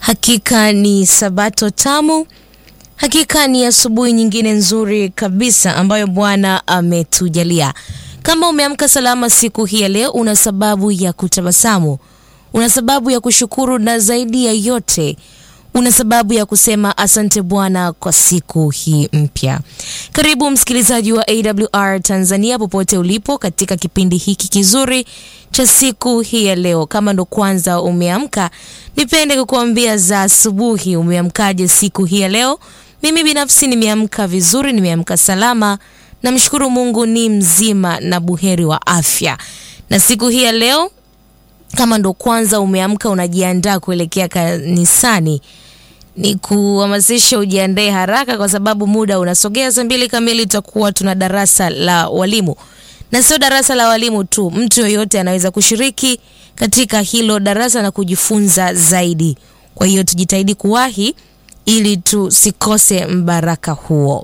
Hakika ni sabato tamu, hakika ni asubuhi nyingine nzuri kabisa ambayo Bwana ametujalia. Kama umeamka salama siku hii ya leo, una sababu ya kutabasamu, una sababu ya kushukuru, na zaidi ya yote una sababu ya kusema asante Bwana kwa siku hii mpya. Karibu msikilizaji wa AWR Tanzania popote ulipo katika kipindi hiki kizuri cha siku hii ya leo. Kama ndo kwanza umeamka, nipende kukuambia za asubuhi. Umeamkaje siku hii ya leo? Mimi binafsi nimeamka vizuri, nimeamka salama, namshukuru Mungu ni mzima na buheri wa afya. Na siku hii ya leo kama ndo kwanza umeamka unajiandaa kuelekea kanisani, ni kuhamasisha ujiandae haraka, kwa sababu muda unasogea. Saa mbili kamili tutakuwa tuna darasa la walimu, na sio darasa la walimu tu, mtu yoyote anaweza kushiriki katika hilo darasa na kujifunza zaidi. Kwa hiyo tujitahidi kuwahi ili tusikose mbaraka huo.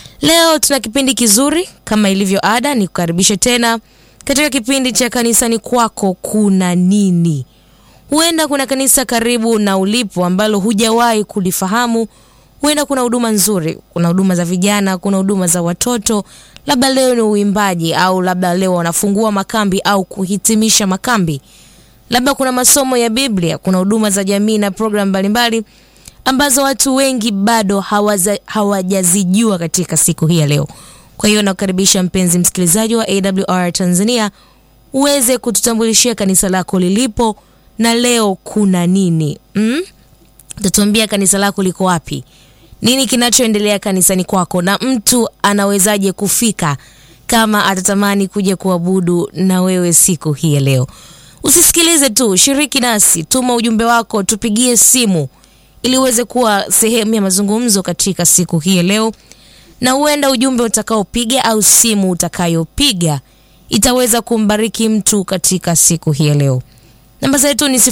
Leo tuna kipindi kizuri kama ilivyo ada, ni kukaribishe tena katika kipindi cha kanisani kwako kuna nini. Huenda kuna kanisa karibu na ulipo ambalo hujawahi kulifahamu. Huenda kuna huduma nzuri, kuna huduma za vijana, kuna huduma za watoto, labda leo ni uimbaji, au labda leo wanafungua makambi au kuhitimisha makambi, labda kuna masomo ya Biblia, kuna huduma za jamii na programu mbalimbali ambazo watu wengi bado hawaza, hawajazijua katika siku hii ya leo. Kwa hiyo nakukaribisha mpenzi msikilizaji wa AWR Tanzania uweze kututambulishia kanisa lako lilipo na leo kuna nini mm? Utatuambia kanisa lako liko wapi, nini kinachoendelea kanisani kwako, na mtu anawezaje kufika kama atatamani kuja kuabudu na wewe siku hii ya leo. Usisikilize tu, shiriki nasi, tuma ujumbe wako, tupigie simu ili uweze kuwa sehemu ya mazungumzo katika siku hii ya leo na huenda ujumbe utakaopiga au simu utakayopiga itaweza kumbariki mtu katika siku hii ya leo. Namba zetu ni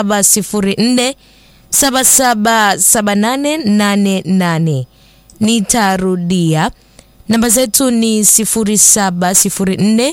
0704 777888. Nitarudia, namba zetu ni 0704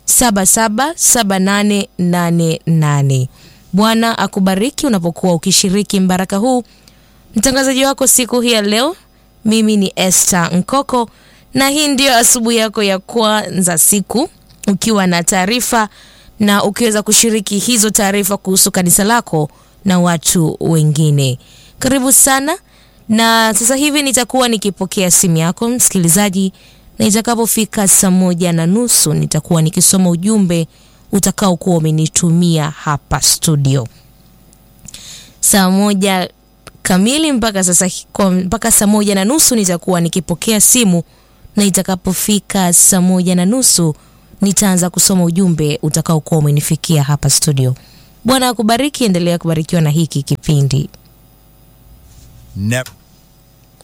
777888. Bwana akubariki unapokuwa ukishiriki mbaraka huu. Mtangazaji wako siku hii ya leo mimi ni Esther Nkoko na hii ndiyo asubuhi yako ya kwanza siku ukiwa na taarifa na ukiweza kushiriki hizo taarifa kuhusu kanisa lako na watu wengine. Karibu sana, na sasa hivi nitakuwa nikipokea simu yako msikilizaji, na itakapofika saa moja na nusu nitakuwa nikisoma ujumbe utakaokuwa umenitumia hapa studio. Saa moja kamili mpaka sasa mpaka saa moja na nusu nitakuwa nikipokea simu, na itakapofika saa moja na nusu nitaanza kusoma ujumbe utakaokuwa umenifikia hapa studio. Bwana akubariki, endelea kubarikiwa na hiki kipindi. Nep